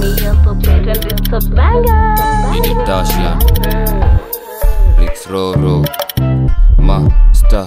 Me up a bit and it's a banger. Tasha Rix Roro Master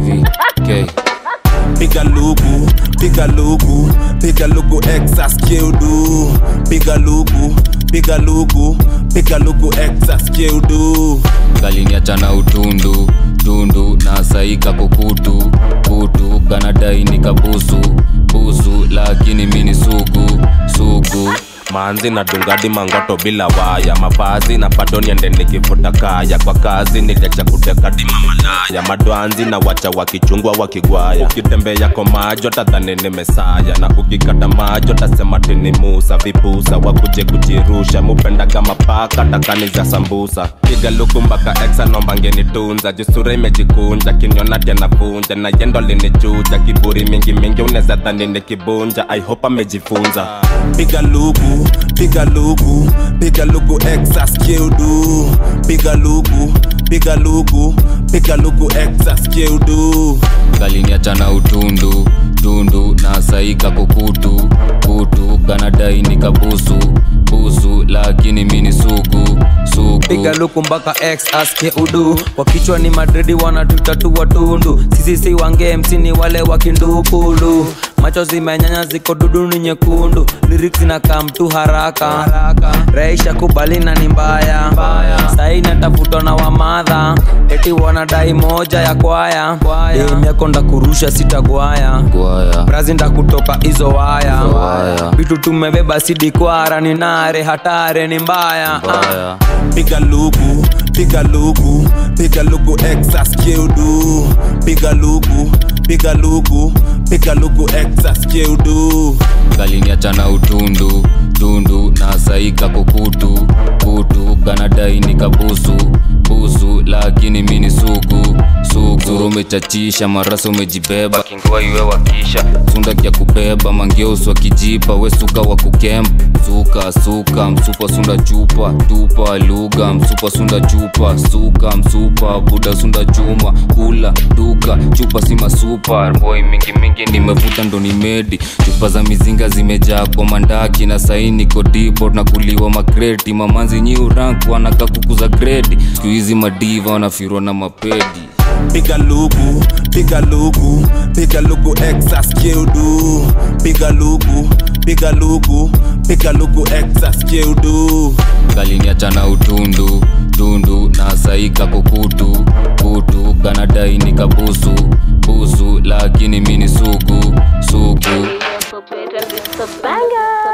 VK piga luku piga luku piga luku exas keudu piga luku piga luku piga luku exas keudu kaliniachana utundu tundu na saika kukutu kutu kanadai nikabusu busu lakini mini sugu sugu manzi na dungadi mangoto bila waya mavazi na bado niende nikivuta kaya kwa kazi niliacha kutekadi mamalaya madwanzi na wacha wakichungwa wakigwaya ukitembea kwa majo tadhani ni mesaya na ukikata majo tasema tini musa vipusa wakuje kujirusha mupendaga mapaka takani za sambusa piga luku mpaka exa nomba ngenitunza jusura imejikunja kinyona tyanavunja na yendo linichuja kiburi mingi mingi uneza dhani nikibunja i hope amejifunza piga luku piga luku piga luku exas keudu piga luku piga luku piga luku exas keudu kaliniachana utundu tundu na saika kukutu kutu kanadai nikabusu busu lakini mini sugu sugu piga luku mpaka x aske udu kwa kichwa ni madridi wanatuita tu watundu sisi si wange mc ni wale wakindukulu macho zimenyanya ziko dudu ni nyekundu lyrics na kam tu haraka raisha kubalina ni mbaya sai natafutwa na wamadha eti wanadai moja ya kwaya emyakonda kurusha sitagwaya gwaya brazi nda kutoka hizo waya Waya. vitu tumebeba sidikwara ni nare hatare ni mbaya ah. mbaya piga luku piga luku piga luku exas keudu piga luku piga luku piga luku exas keudu kaliniachana utundu tundu na saika kukutu kutu kanadai nikabusu busu lakini mini sugu sugu Zuru umechachisha marasa umejibeba kingua iwe wakisha sunda kya kubeba mangeus wakijipa wesuka wa kukemba suka suka msupa sunda chupa tupa lugha msupa sunda chupa suka msupa buda sunda chuma kula duka chupa si masupa boy mingi mingi nimevuta ndo ni medi chupa za mizinga zimejaa kwa mandaki na saini kodipo na kuliwa makreti mamanzi nyiu rank wanaka kukuza gredi siku hizi madiva wanafirwa na mapedi piga luku piga luku piga luku exas keudu piga luku piga luku piga luku exas keudu kaliniachana utundu tundu na saika kukutu kutu kanadai nikabusu busu lakini mini sugu sugu Up a bit and it's a banger.